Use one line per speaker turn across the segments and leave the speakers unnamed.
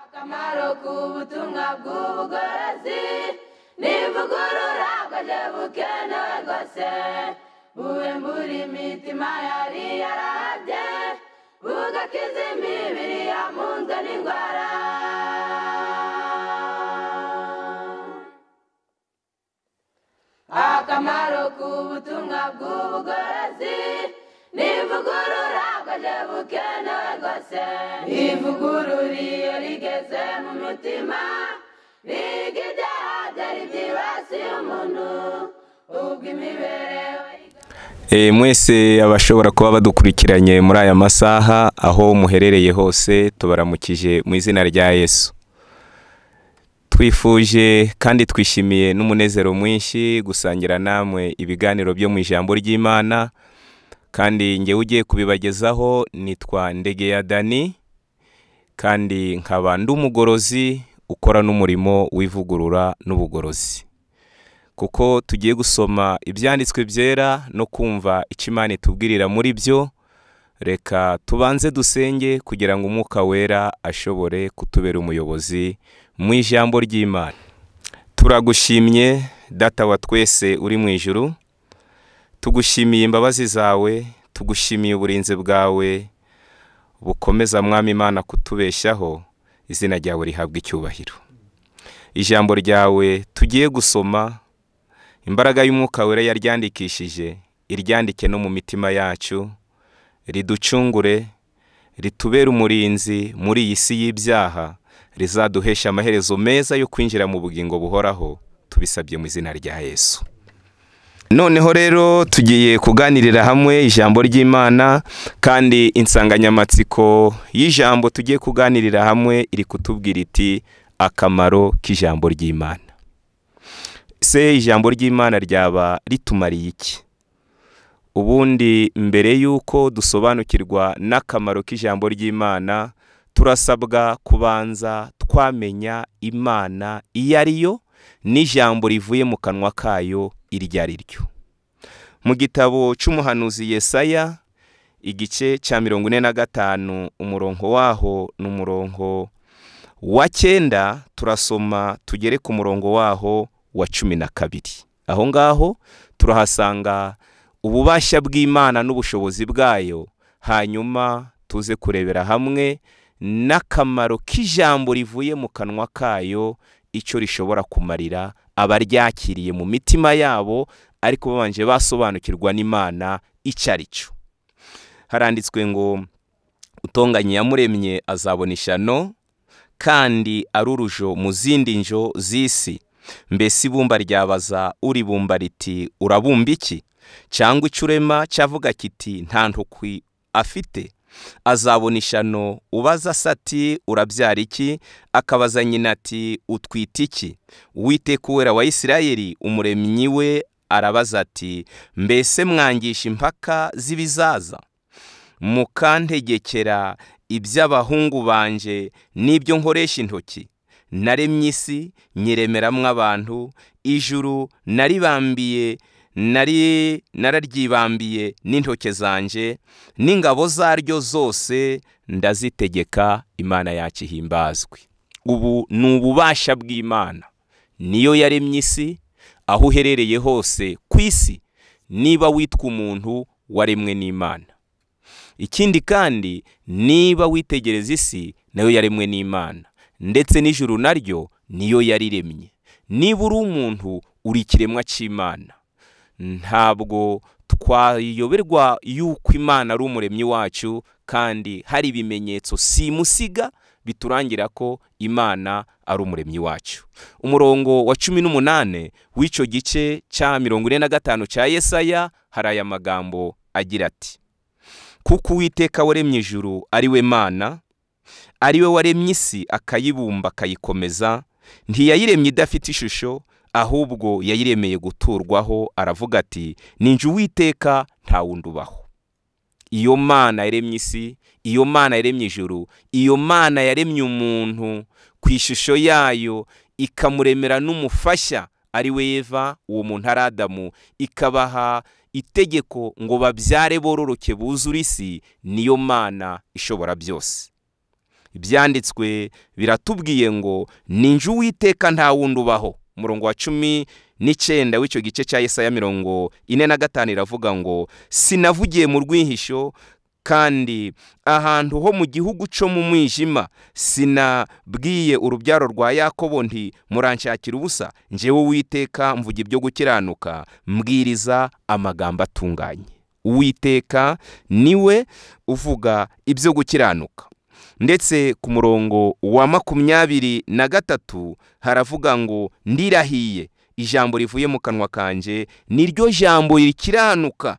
akamaro k'ubutumwa bw'ubugorozi n'ivugurura bwaje bukenewe rwose buwe muri imitima yari yarabye bugakiza imibiri yamunzwe n'indwara akamaro k'ubutumwa bw'ubugorozi n'ivugurura bwaje bukenewe rwose ivugurura iyo rigeze mu mutima riga ibyaha byari byibasiye umuntu ubwo imibereho
Eh, mwese abashobora kuba badukurikiranye muri aya masaha aho muherereye hose tubaramukije mu izina rya yesu twifuje kandi twishimiye n'umunezero mwinshi gusangira namwe ibiganiro byo mu ijambo ry'imana kandi njyewe ugiye kubibagezaho nitwa ndegeya dani kandi nkaba ndi umugorozi ukora n'umurimo w'ivugurura n'ubugorozi kuko tugiye gusoma ibyanditswe byera no kumva icyo imana itubwirira muri byo reka tubanze dusenge kugira ngo umwuka wera ashobore kutubera umuyobozi mu ijambo ry'imana turagushimye data wa twese uri mu ijuru tugushimiye imbabazi zawe tugushimiye uburinzi bwawe bukomeza mwami imana kutubeshyaho izina ryawe rihabwa icyubahiro ijambo ryawe tugiye gusoma imbaraga y'umwuka wera yaryandikishije iryandike no mu mitima yacu riducungure ritubere umurinzi muri iyi si y'ibyaha rizaduhesha amaherezo meza yo kwinjira mu bugingo buhoraho tubisabye mu izina rya yesu noneho rero tugiye kuganirira hamwe ijambo ry'imana kandi insanganyamatsiko y'ijambo tugiye kuganirira hamwe iri kutubwira iti akamaro k'ijambo ry'imana se ijambo ry'imana ryaba ritumariye iki ubundi mbere y'uko dusobanukirwa n'akamaro k'ijambo ry'imana turasabwa kubanza twamenya imana iyo ari yo n'ijambo rivuye mu kanwa kayo iryo ari ryo mu gitabo cy'umuhanuzi yesaya igice cya mirongo ine na gatanu umurongo waho ni umurongo wa cyenda turasoma tugere ku murongo waho wa cumi na kabiri aho ngaho turahasanga ububasha bw'imana n'ubushobozi bwayo hanyuma tuze kurebera hamwe n'akamaro k'ijambo rivuye mu kanwa kayo icyo rishobora kumarira abaryakiriye mu mitima yabo ariko babanje basobanukirwa n'imana icyo ari cyo haranditswe ngo utonganye yamuremye azabona ishano kandi ari urujo mu zindi njo z'isi mbese ibumba ryabaza uribumba riti urabumba iki cyangwa icyo urema cyavuga kiti nta ntukwi afite azabona ishano ubaza sati urabyara iki akabaza nyina ati utwite iki uwiteka uwera wa isirayeli umuremyi we arabaza ati mbese mwangisha impaka z'ibizaza mukantegekera iby'abahungu banje n'ibyo nkoresha intoki naremye isi nyiremeramo abantu ijuru naribambiye nari nararyibambiye n'intoke zanje n'ingabo zaryo zose ndazitegeka imana yacu ihimbazwe ubu ni ububasha bw'imana niyo yaremye isi aho uherereye hose ku isi niba witwa umuntu waremwe n'imana ikindi kandi niba witegereza isi nayo yaremwe n'imana ndetse n'ijuru naryo niyo yariremye niba uri umuntu uri ikiremwa cy'imana ntabwo twayoberwa yuko imana ari umuremyi wacu kandi hari ibimenyetso simusiga biturangira ko imana ari umuremyi wacu umurongo wa cumi n'umunani w'icyo gice cya mirongo ine na gatanu cya yesaya hari aya magambo agira ati kuko uwiteka waremye ijuru ari we mana ari we waremye isi akayibumba akayikomeza ntiyayiremye idafite ishusho ahubwo yayiremeye guturwaho aravuga ati ninjye uwiteka nta wundi ubaho iyo mana yaremye isi iyo mana yaremye ijuru iyo mana yaremye umuntu ku ishusho yayo ikamuremera n'umufasha ari we Eva uwo muntu ari adamu ikabaha itegeko ngo babyare bororoke buzure isi niyo mana ishobora byose ibyanditswe biratubwiye ngo ninjye uwiteka nta wundi ubaho umurongo wa cumi n'icyenda w'icyo gice cya Yesaya mirongo ine na gatanu iravuga ngo sinavugiye mu rwihisho kandi ahantu ho mu gihugu cyo mu mwijima sinabwiye urubyaro rwa yakobo nti muranshakira ubusa njyewe witeka mvuga ibyo gukiranuka mbwiriza amagambo atunganye uwiteka niwe uvuga ibyo gukiranuka ndetse ku murongo wa makumyabiri na gatatu haravuga ngo ndirahiye ijambo rivuye mu kanwa kanjye niryo jambo rikiranuka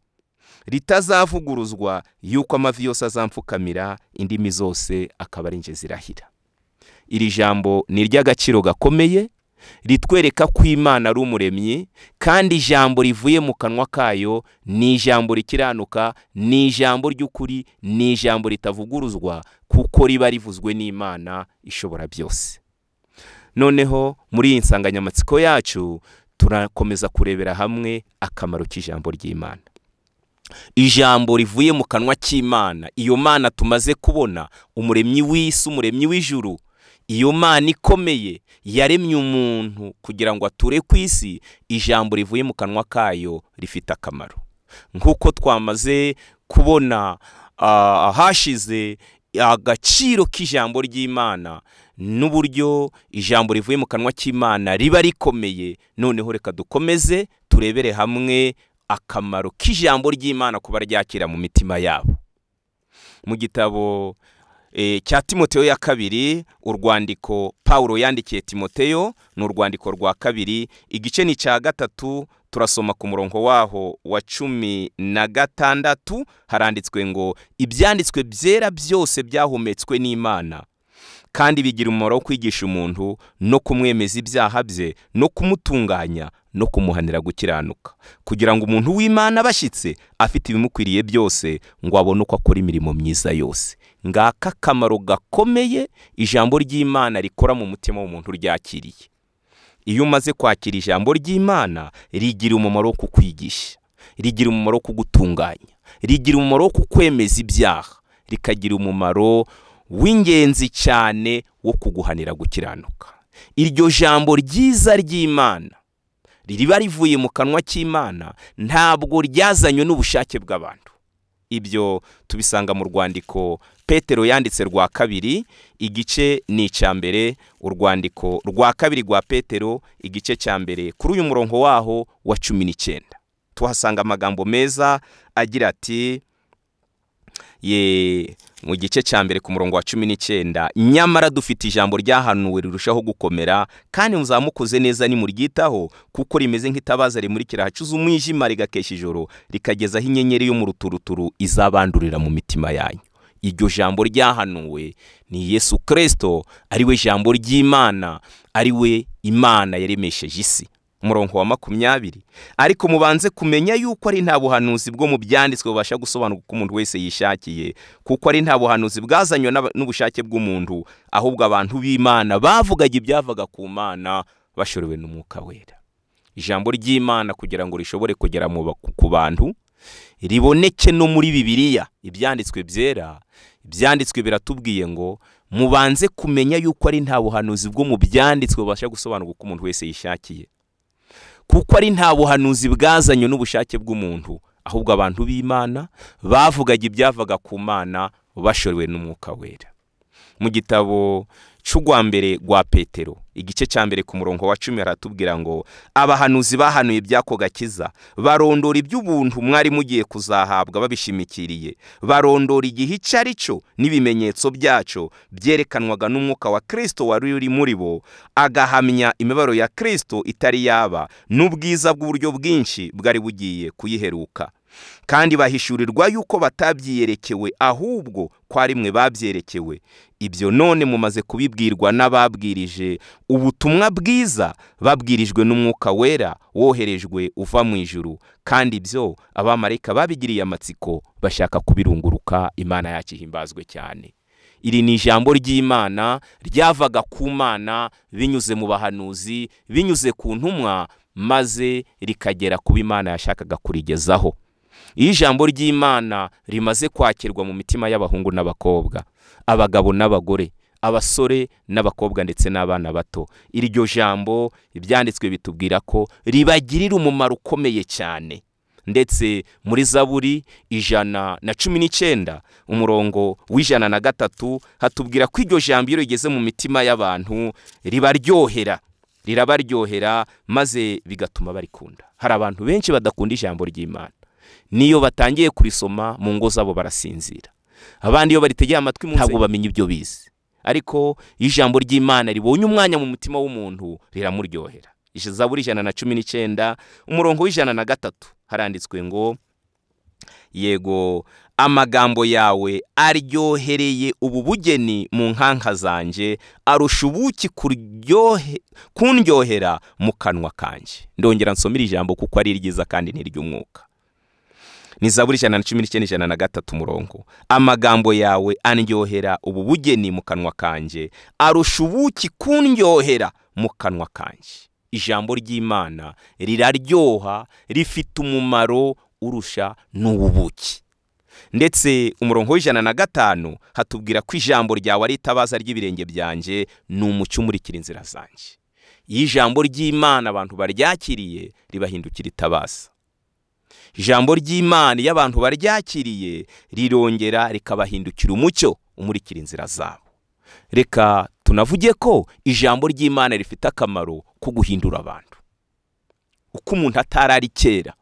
ritazavuguruzwa yuko amavi yose azamfukamira indimi zose akaba ari zirahira iri jambo ni iry'agaciro gakomeye ritwereka ko imana ari umuremyi kandi ijambo rivuye mu kanwa kayo ni ijambo rikiranuka ni ijambo ry'ukuri ni ijambo ritavuguruzwa kuko riba rivuzwe n'imana ishobora byose noneho muri iyi nsanganyamatsiko yacu turakomeza kurebera hamwe akamaro k'ijambo ry'imana ijambo rivuye mu kanwa k'imana iyo mana tumaze kubona umuremyi w'isi umuremyi w'ijuru iyo mana ikomeye yaremye umuntu kugira ngo ature ku isi ijambo rivuye mu kanwa kayo rifite akamaro nk'uko twamaze kubona hashize agaciro k'ijambo ry'imana n'uburyo ijambo rivuye mu kanwa k'imana riba rikomeye noneho reka dukomeze turebere hamwe akamaro k'ijambo ry'imana kuba ryakira mu mitima yabo mu gitabo cya timoteyo ya kabiri urwandiko paul yandikiye timoteyo ni urwandiko rwa kabiri igice ni cya gatatu turasoma ku murongo waho wa cumi na gatandatu haranditswe ngo ibyanditswe byera byose byahumetswe n'imana kandi bigira umumaro wo kwigisha umuntu no kumwemeza ibyaha bye no kumutunganya no kumuhanira gukiranuka kugira ngo umuntu w'imana abashyitse afite ibimukwiriye byose ngo abone uko akora imirimo myiza yose ngaka akamaro gakomeye ijambo ry'imana rikora mu mutima w'umuntu ryakiriye iyo umaze kwakira ijambo ry'imana rigira umumaro wo kukwigisha rigira umumaro wo kugutunganya rigira umumaro wo kukwemeza ibyaha rikagira umumaro w'ingenzi cyane wo kuguhanira gukiranuka iryo jambo ryiza ry'imana riba rivuye mu kanwa k'imana ntabwo ryazanywe n'ubushake bw'abantu ibyo tubisanga mu rwandiko petero yanditse rwa kabiri igice ni icya mbere urwandiko rwa kabiri rwa petero igice cya mbere kuri uyu murongo waho wa cumi n'icyenda tuhasanga amagambo meza agira ati ye mu gice cya mbere ku murongo wa cumi n'icyenda nyamara dufite ijambo ryahanuwe rirushaho gukomera kandi muzamukoze neza nimuryitaho kuko rimeze nk'itabaza rimurikira ahacuze umwijima rigakesha ijoro rikagezaho inyenyeri yo mu ruturuturu izabandurira mu mitima yanyu iryo jambo ryahanuwe ni yesu kirisito ariwe jambo ry'imana ariwe imana yaremesheje isi umurongo wa makumyabiri ariko mubanze kumenya yuko ari nta buhanuzi bwo mu byanditswe bubasha gusobanura uko umuntu wese yishakiye kuko ari nta buhanuzi bwazanywe n'ubushake bw'umuntu ahubwo abantu b'imana bavugaga ibyavaga ku mana bashorewe n'umwuka wera ijambo ry'imana kugira ngo rishobore kugera ku bantu riboneke no muri bibiliya ibyanditswe byera ibyanditswe biratubwiye ngo mubanze kumenya yuko ari nta buhanuzi bwo mu byanditswe bubasha gusobanura uko umuntu wese yishakiye kuko ari nta buhanuzi bwazanywe n'ubushake bw'umuntu ahubwo abantu b'imana bavugaga ibyavaga ku mana bashorewe n'umwuka wera mu gitabo cy'urwa mbere rwa petero igice cya mbere ku murongo wa cumi haratubwira ngo abahanuzi bahanuye iby'ako gakiza barondora iby'ubuntu mwari mugiye kuzahabwa babishimikiriye barondora igihe icyo ari cyo n'ibimenyetso byacyo byerekanwaga n'umwuka wa kirisito wari uri muri bo agahamya imibabaro ya kirisito itari yaba n'ubwiza bw'uburyo bwinshi bwari bugiye kuyiheruka kandi bahishurirwa yuko batabyiyerekewe ahubwo ko ari mwe babyerekewe ibyo none mumaze kubibwirwa n'ababwirije ubutumwa bwiza babwirijwe n'umwuka wera woherejwe uva mu ijuru kandi ibyo abamarayika babigiriye amatsiko bashaka kubirunguruka imana yacu ihimbazwe cyane iri ni ijambo ry'imana ryavaga ku mana binyuze mu bahanuzi binyuze ku ntumwa maze rikagera kuba imana yashakaga kurigezaho iyo ijambo ry'imana rimaze kwakirwa mu mitima y'abahungu n'abakobwa abagabo n'abagore abasore n'abakobwa ndetse n'abana bato iryo jambo ibyanditswe bitubwira ko ribagirira umumaro ukomeye cyane ndetse muri zaburi ijana na cumi n'icyenda umurongo w'ijana na gatatu hatubwira ko iryo jambo iyo rigeze mu mitima y'abantu ribaryohera rirabaryohera maze bigatuma barikunda hari abantu benshi badakunda ijambo ry'imana niyo batangiye kurisoma mu ngo zabo barasinzira abandi iyo baritegeye amatwi mu ntabwo bamenya ibyo bize ariko iyo ijambo ry'imana ribonye umwanya mu mutima w'umuntu riramuryohera zaburi ijana na cumi n'icyenda umurongo w'ijana na gatatu haranditswe ngo yego amagambo yawe aryohereye ubu bugeni mu nkanka zanjye arusha ubuki kundyohera mu kanwa kanjye ndongera nsomera ijambo kuko ari ryiza kandi ntiry'umwuka ni zaburi ijana na cumi n'icyenda ijana na gatatu umurongo amagambo yawe andyohera ubu bugeni mu kanwa kanjye arusha ubuki kundyohera mu kanwa kanjye ijambo ry'imana riraryoha rifite umumaro urusha n'ububuki ndetse umurongo w'ijana na gatanu hatubwira ko ijambo ryawe ari itabaza ry'ibirenge byanjye ni umucyo umurikira inzira zanjye iyo ijambo ry'imana abantu baryakiriye ribahindukira itabaza ijambo ry'imana iyo abantu baryakiriye rirongera rikabahindukira umucyo umurikira inzira zabo reka tunavuge ko ijambo ry'imana rifite akamaro ko guhindura abantu uko umuntu atari ari kera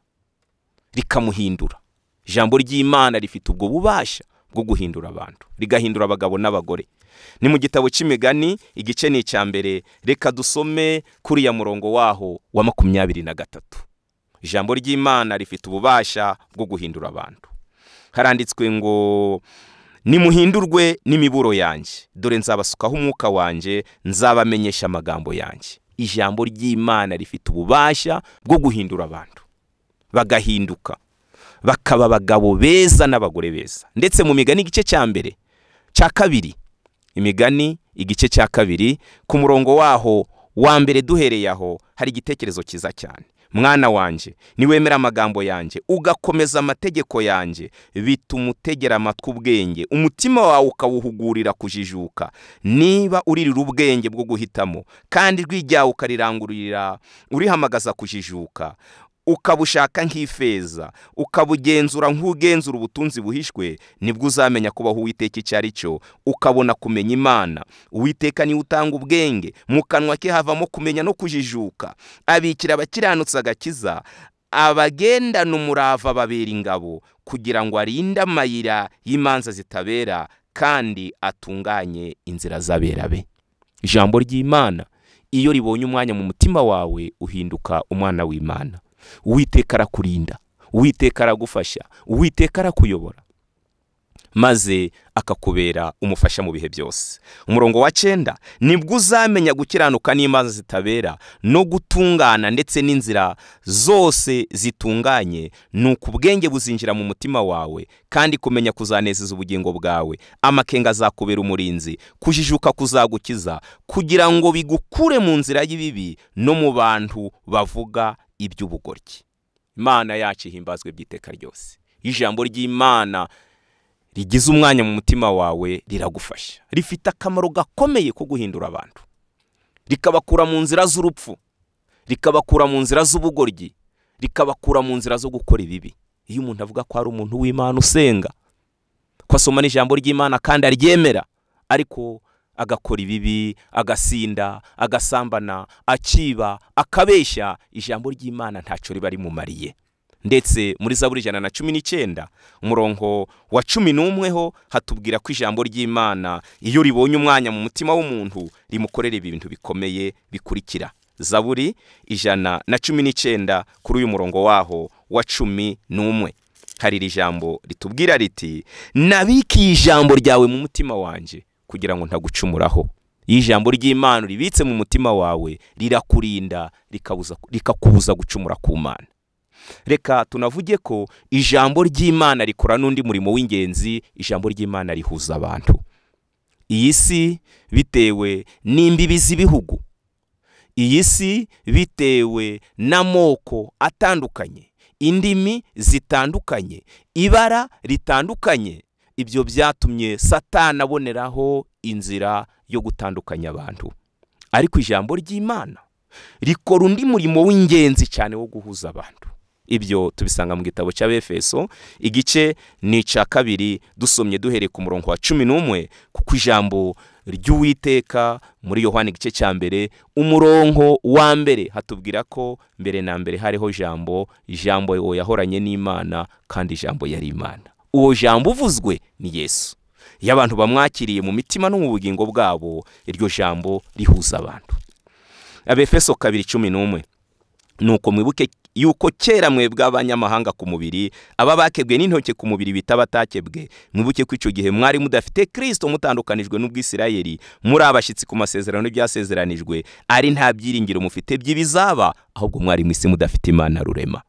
rikamuhindura ijambo ry'imana rifite ubwo bubasha bwo guhindura abantu rigahindura abagabo n'abagore ni mu gitabo cy'imigani igice ni icya mbere reka dusome kuriya murongo waho wa makumyabiri na gatatu ijambo ry'imana rifite ububasha bwo guhindura abantu haranditswe ngo nimuhindurwe n'imiburo yanjye dore nzabasukaho umwuka wanjye nzabamenyesha amagambo yanjye ijambo ry'imana rifite ububasha bwo guhindura abantu bagahinduka bakaba abagabo beza n'abagore beza ndetse mu migani igice cya mbere cya kabiri imigani igice cya kabiri ku murongo waho wa mbere duhereye aho hari igitekerezo cyiza cyane mwana wanjye niwemera amagambo yanjye ugakomeza amategeko yanjye bituma utegera amatwi ubwenge umutima wawe ukawuhugurira kujijuka niba uririra ubwenge bwo guhitamo kandi rw'ijyawe ukarirangururira urihamagaza kujijuka ukabushaka nk'ifeza ukabugenzura nk'ugenzura ubutunzi buhishwe nibwo uzamenya kubaho uwiteka icyo ari cyo ukabona kumenya imana uwiteka niwe utanga ubwenge mu kanwa ke havamo kumenya no kujijuka abikira abakiranutse agakiza abagendana umurava babera ingabo kugira ngo arinde amayira y'imanza zitabera kandi atunganye inzira z'abera be ijambo ry'imana iyo ribonye umwanya mu mutima wawe uhinduka umwana w'imana uwiteka arakurinda uwiteka aragufasha uwiteka arakuyobora maze akakubera umufasha mu bihe byose umurongo wa cyenda nibwo uzamenya gukiranuka n'imanza zitabera no gutungana ndetse n'inzira zose zitunganye ni uko ubwenge buzinjira mu mutima wawe kandi kumenya kuzanezeza ubugingo bwawe amakenga azakubera umurinzi kujijuka kuzagukiza kugira ngo bigukure mu nzira y'ibibi no mu bantu bavuga iby'ubugoryi imana yacu ihimbazwe by'iteka ryose ijambo ry'imana rigize umwanya mu mutima wawe riragufasha rifite akamaro gakomeye ko guhindura abantu rikabakura mu nzira z'urupfu rikabakura mu nzira z'ubugoryi rikabakura mu nzira zo gukora ibibi iyo umuntu avuga ko ari umuntu w'imana usenga ko asoma n'ijambo ry'imana kandi aryemera ariko agakora ibibi agasinda agasambana akiba akabeshya ijambo ry'imana ntacyo riba rimumariye ndetse muri zaburi ijana na cumi n'icyenda umurongo wa cumi n'umwe ho hatubwira ko ijambo ry'imana iyo ribonye umwanya mu mutima w'umuntu rimukorera ibintu bikomeye bikurikira zaburi ijana na cumi n'icyenda kuri uyu murongo waho wa cumi n'umwe hari iri jambo ritubwira riti nabikiye ijambo ryawe mu mutima wanjye kugira ngo ntagucumuraho iyo ijambo ry'imana ribitse mu mutima wawe rirakurinda rikakubuza gucumura ku mana reka tunavuge ko ijambo ry'imana rikora n'undi murimo w'ingenzi ijambo ry'imana rihuza abantu iyi si bitewe n'imbibi z'ibihugu iyi si bitewe n'amoko atandukanye indimi zitandukanye ibara ritandukanye ibyo byatumye satana aboneraho inzira yo gutandukanya abantu ariko ijambo ry'imana rikora undi murimo w'ingenzi cyane wo guhuza abantu ibyo tubisanga mu gitabo cy'abefeso igice ni icya kabiri dusomye duhereye ku murongo wa cumi n'umwe kuko ijambo ry'uwiteka muri yohani igice cya mbere umurongo wa mbere hatubwira ko mbere na mbere hariho ijambo ijambo yahoranye n'imana kandi ijambo yari imana uwo jambo uvuzwe ni yesu iyo abantu bamwakiriye mu mitima no mu bugingo bwabo iryo jambo rihuza abantu abefeso kabiri cumi n'umwe ni uko mwibuke yuko kera mwebwe abanyamahanga ku mubiri aba bakebwe n'intoki ku mubiri bita abatakebwe mwibuke ko icyo gihe mwari mudafite kirisito mutandukanijwe n'ubwisirayeri muri abashyitsi ku masezerano y'ibyasezeranijwe ari nta byiringiro mufite by'ibizaba ahubwo mwari mu isi mudafite imana rurema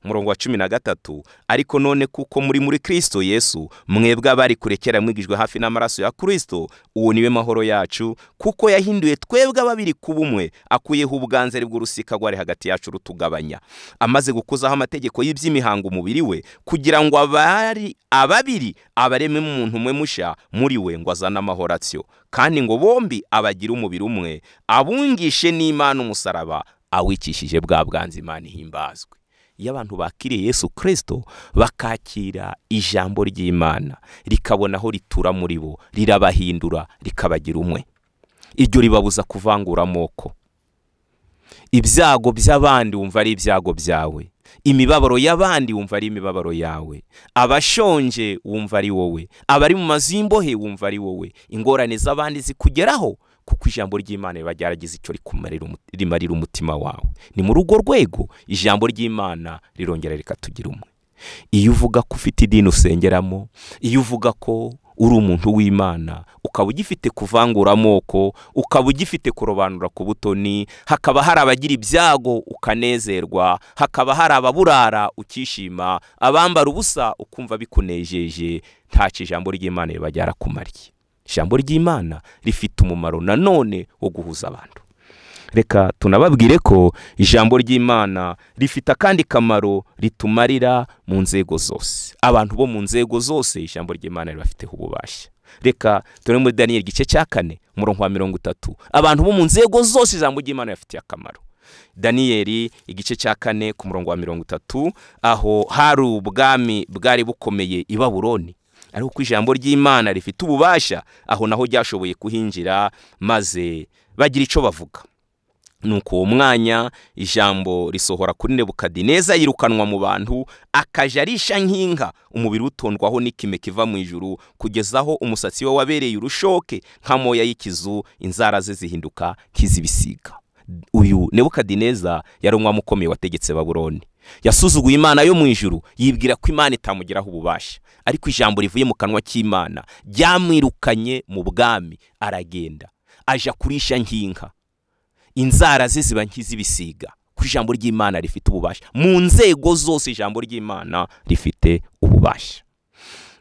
umurongo wa cumi na gatatu ariko none kuko muri muri kirisito yesu mwebwe abari kure kera mwigijwe hafi n'amaraso ya kirisito uwo niwe mahoro yacu kuko yahinduye twebwe ababiri ku bumwe akuyeho ubwanzare bw'urusika rwari hagati yacu rutugabanya amaze gukuzaho amategeko y'iby'imihango umubiri we kugira ngo abari ababiri abareme umuntu umwe mushya muri we ngo azane amahoratio kandi ngo bombi abagire umubiri umwe abungishe n'imana umusaraba awikishije bwa bwanze imana ihimbazwe iyo abantu bakiriye yesu kirisito bakakira ijambo ry'imana rikabona aho ritura muri bo rirabahindura rikabagira umwe iryo ribabuza kuvangura amoko ibyago by'abandi wumva ari ibyago byawe imibabaro y'abandi wumva ari imibabaro yawe abashonje wumva ari wowe abari mu mazu y'imbohe wumva ari wowe ingorane z'abandi zikugeraho kuko ijambo ry'imana riba ryaragize icyo rimarira umutima wawe ni muri urwo rwego ijambo ry'imana rirongera rikatugira umwe iyo uvuga ko ufite idini usengeramo iyo uvuga ko uri umuntu w'imana ukaba ugifite kuvangura amoko ukaba ugifite kurobanura ku butoni hakaba hari abagira ibyago ukanezerwa hakaba hari ababurara ukishima abambara ubusa ukumva bikunejeje ntacyo ijambo ry'imana riba ryarakumariye ijambo ry'imana rifite umumaro nanone wo guhuza abantu reka tunababwire ko ijambo ry'imana rifite akandi kamaro ritumarira mu nzego zose abantu bo mu nzego zose ijambo ry'imana ribafiteho ububasha reka turi muri daniyeli igice cya kane umurongo wa mirongo itatu abantu bo mu nzego zose ijambo ry'imana ribafitiye akamaro daniyeli igice cya kane ku murongo wa mirongo itatu aho hari ubwami bwari bukomeye i baburoni ariko uko ijambo ry'imana rifite ububasha aho naho ryashoboye kuhinjira maze bagira icyo bavuga nuko uwo mwanya ijambo risohora kuri nebukadineza yirukanwa mu bantu akajya arisha nk'inka umubiri utondwaho n'ikime kiva mu ijuru kugeza aho umusatsi we wabereye urushoke nk'amoya y'ikizu inzara ze zihinduka nk'izibisiga uyu nebukadineza yari umwami ukomeye wategetse baburoni yasuzuguye imana yo mu ijuru yibwira ko imana itamugeraho ububasha ariko ijambo rivuye mu kanwa k'imana ryamwirukanye mu bwami aragenda aja kurisha nk'inka inzara ze ziba nk'iz'ibisiga ko ijambo ry'imana rifite ububasha mu nzego zose ijambo ry'imana rifite ububasha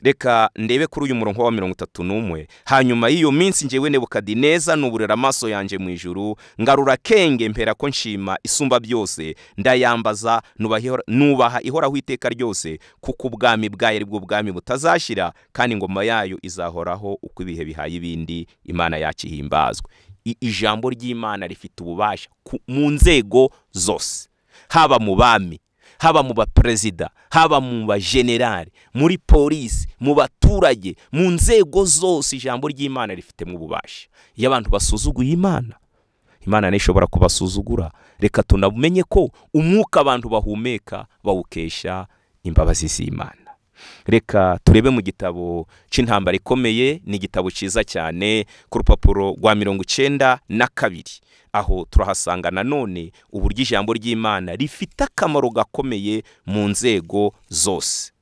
reka ndebe kuri uyu murongo wa mirongo itatu n'umwe hanyuma y'iyo minsi ngewe nebukadineza nuburira amaso yanjye mu ijuru ngarura kenge mpera ko nshima isumba byose ndayambaza nubaha ihoraho iteka ryose kuko ubwami bwayo ari bwo bwami butazashyira kandi ingoma yayo izahoraho uko ibihe bihaye ibindi imana yakihimbazwe ijambo ry'imana rifite ububasha mu nzego zose haba mu bami haba mu baperezida haba mu bajenerali muri polisi mu baturage mu nzego zose ijambo ry'imana rifitemo ububasha iyo abantu basuzuguye imana imana ntishobora kubasuzugura reka tunamenye ko umwuka abantu bahumeka bawukesha imbabazi z'imana reka turebe mu gitabo cy'intambara ikomeye ni igitabo cyiza cyane ku rupapuro rwa mirongo icyenda na kabiri aho turahasanga nanone uburyo ijambo ry'imana rifite akamaro gakomeye mu nzego zose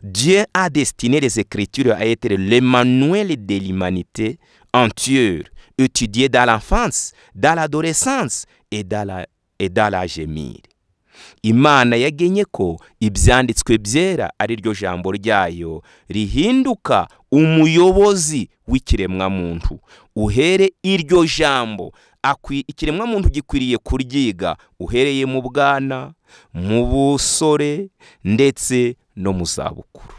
dieu a destiné les écritures à être le manuel de l'humanité entière étudié dans l'enfance dans l'adolescence et dans la, et dans la gemire imana yagenye ko ibyanditswe byera ari ryo jambo ryayo rihinduka umuyobozi w'ikiremwamuntu uhere iryo jambo ikiremwamuntu gikwiriye kuryiga uhereye mu bwana mu busore ndetse no mu zabukuru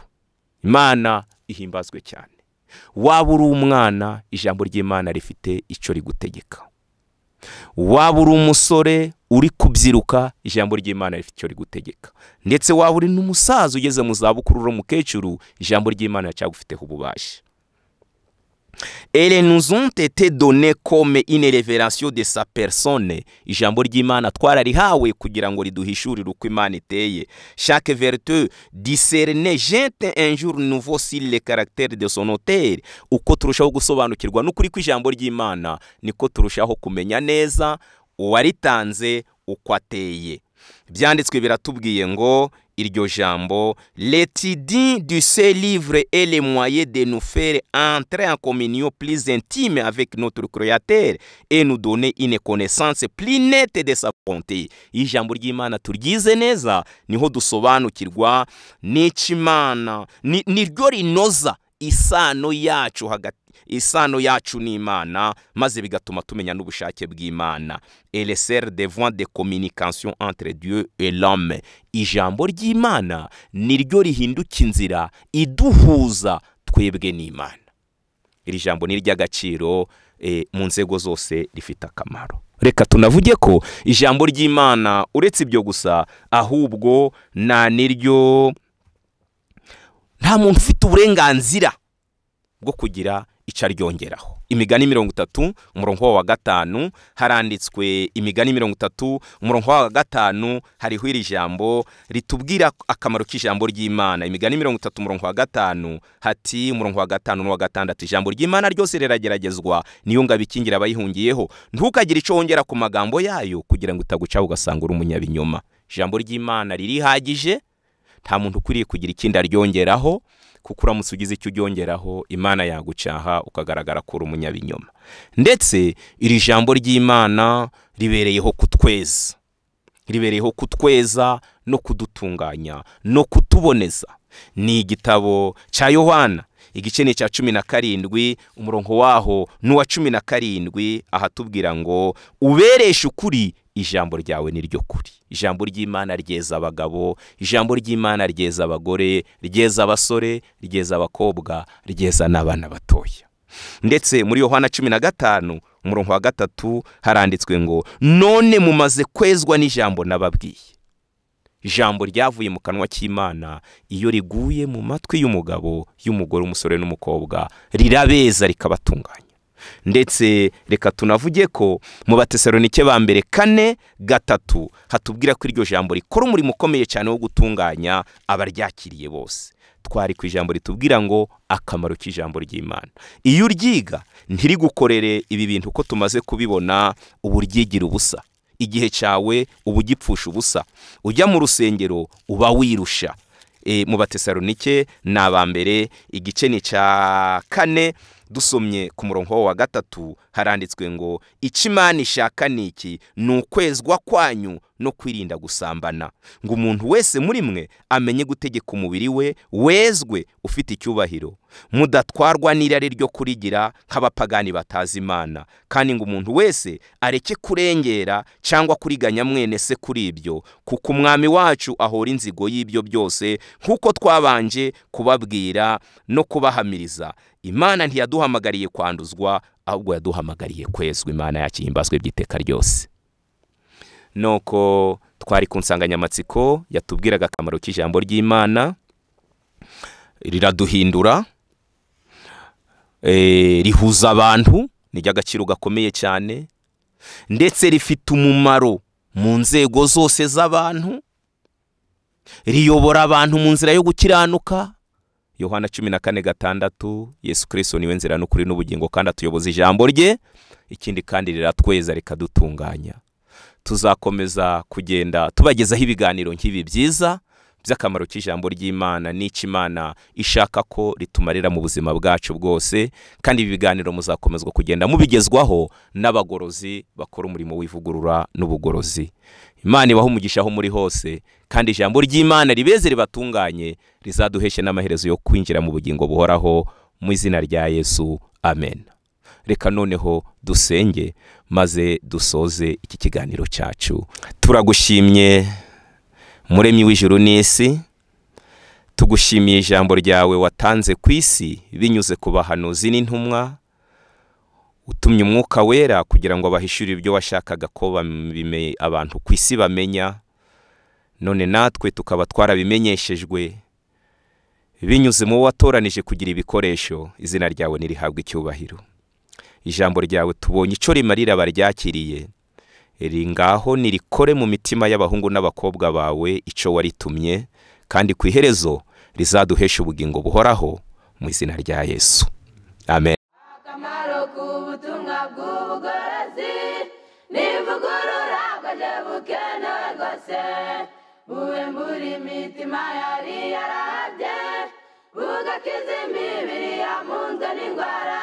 imana ihimbazwe cyane waba uri umwana ijambo ry'imana rifite icyo rigutegeka waba uri umusore uri kubyiruka ijambo ry'imana rifite icyo rigutegeka ndetse waba uri n'umusaza ugeze mu zabukuru uri umukecuru ijambo ry'imana ricyagufiteho ububasha ere nous ont été donnés comme une révélation de sa personne ijambo ry'imana twararihawe kugira ngo riduhishurire uko imana iteye chaque vertu discerne jete un jour nouveau sur le caractère de son auteur uko turushaho gusobanukirwa n'ukuri kw'ijambo ry'imana niko turushaho kumenya neza uwaritanze uko ateye byanditswe biratubwiye ngo iryo jambo l'étudie du ce livre est le moyen de nous faire entrer en communion plus intime avec notre créateur et nous donner une connaissance plus nette de sa volonté iyo ijambo ry'imana turyize neza niho dusobanukirwa n'ikimana ni- niryo rinoza isano yacu hagati isano yacu n'imana maze bigatuma tumenya n'ubushake bw'imana ereseri devant de communication entre dieu et l'homme ijambo ry'imana niryo rihinduka inzira iduhuza twebwe n'imana iri jambo ni iry'agaciro eh, mu nzego zose rifite akamaro reka tunavuge ko ijambo ry'imana uretse ibyo gusa ahubwo nta n'iryo nta muntu ufite uburenganzira bwo kugira icyo aryongeraho imigani mirongo itatu umurongo wa gatanu haranditswe imigani mirongo itatu umurongo wa gatanu hariho iri jambo ritubwira akamaro k'ijambo ry'imana imigani mirongo itatu umurongo wa gatanu hati umurongo wa gatanu n'uwa gatandatu ijambo ry'imana ryose rirageragezwa niyo ngabo ikingira abayihungiyeho ntukagire icyo wongera ku magambo yayo kugira ngo itagucaho ugasanga uri umunyabinyoma ijambo ry'imana ririhagije nta muntu ukwiriye kugira ikindi aryongeraho kuko uramutse ugize icyo uryongeraho imana yagucaha ukagaragara ko uri umunyabinyoma ndetse iri jambo ry'imana ribereyeho kutweza ribereyeho kutweza no kudutunganya no kutuboneza ni igitabo cya yohana igice ni icya cumi na karindwi umurongo waho ni uwa cumi na karindwi ahatubwira ngo ubereshe ukuri ijambo ryawe ni ryo kuri ijambo ry'imana ryeza abagabo ijambo ry'imana ryeza abagore ryeza abasore ryeza abakobwa ryeza n'abana batoya ndetse muri yohana cumi na gatanu umurongo wa gatatu haranditswe ngo none mumaze kwezwa n'ijambo nababwiye ijambo ryavuye mu kanwa k'imana iyo riguye mu matwi y'umugabo y'umugore umusore n'umukobwa rirabeza rikabatunganya ndetse reka tunavuge ko mu batesalonike ba mbere kane gatatu hatubwira ko iryo jambo rikora umurimo ukomeye cyane wo gutunganya abaryakiriye bose twari ku ijambo ritubwira ngo akamaro k'ijambo ry'imana iyo uryiga ntirigukorere ibi bintu uko tumaze kubibona uba uryigira ubusa igihe cyawe uba ugipfusha ubusa ujya mu rusengero uba wirusha e, mu batesalonike ni abambere igice ni cya kane dusomye ku murongo wa gatatu haranditswe ngo icyo imana ishaka ni iki ni ukwezwa kwanyu no kwirinda gusambana ngo umuntu wese muri mwe amenye gutegeka umubiri we wezwe ufite icyubahiro mudatwarwa n'irari ryo kurigira nk'abapagani batazi imana kandi ngo umuntu wese areke kurengera cyangwa kuriganya mwene se kuri ibyo kuko umwami wacu ahora inzigo y'ibyo byose nk'uko twabanje kubabwira no kubahamiriza imana ntiyaduhamagariye kwanduzwa ahubwo yaduhamagariye kwezwa imana yakihimbazwe by'iteka ryose nuko twari ku nsanganyamatsiko yatubwiraga akamaro k'ijambo ry'imana riraduhindura eh, rihuza abantu ni iry'agaciro gakomeye cyane ndetse rifite umumaro mu nzego zose z'abantu riyobora abantu mu nzira yo gukiranuka yohana cumi na kane gatandatu yesu kirisito niwe nzira n'ukuri n'ubugingo kandi atuyoboza ijambo rye ikindi kandi riratweza rikadutunganya tuzakomeza kugenda tubagezaho ibiganiro nk'ibi byiza by'akamaro k'ijambo ry'imana n'icyo imana ishaka ko ritumarira mu buzima bwacu bwose kandi ibi biganiro muzakomezwa kugenda mubigezwaho n'abagorozi bakora umurimo w'ivugurura n'ubugorozi imana ibaho umugisha aho muri hose kandi ijambo ry'imana ribeze ribatunganye rizaduheshe n'amaherezo yo kwinjira mu bugingo buhoraho mu izina rya yesu amen reka noneho dusenge maze dusoze iki kiganiro cyacu turagushimye muremyi w'ijuru n'isi tugushimiye ijambo ryawe watanze ku isi binyuze ku bahanuzi n'intumwa utumye umwuka wera kugira ngo abahishurire ibyo washakaga ko bame- abantu ku isi bamenya none natwe tukaba twarabimenyeshejwe binyuze mu watoranije kugira ibikoresho izina ryawe nirihabwe icyubahiro ijambo ryawe tubonye icyo rimarira abaryakiriye riri ngaho nirikore mu mitima y'abahungu n'abakobwa bawe icyo waritumye kandi ku iherezo rizaduheshe ubugingo buhoraho mu izina rya yesu amen
akamaro k'ubutumwa bw'ubugorozi n'ivugurura bwaje bukenewe rwose buwembura imitima yari yarabye bugakiza imibiri yamunzwe n'indwara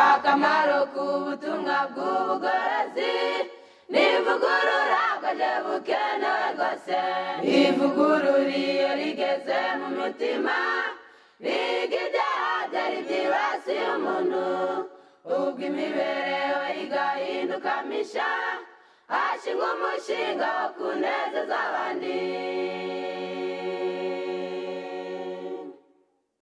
akamaro k'ubutumwa bw'ubugorozi n'ivugurura bwaje bukenewe rwose ivugurura iyo rigeze mu mitima biga ibyaha byari byibasiye umuntu ubwo imibereho igahinduka misha hashyirwa umushinga wo kunezeza abandi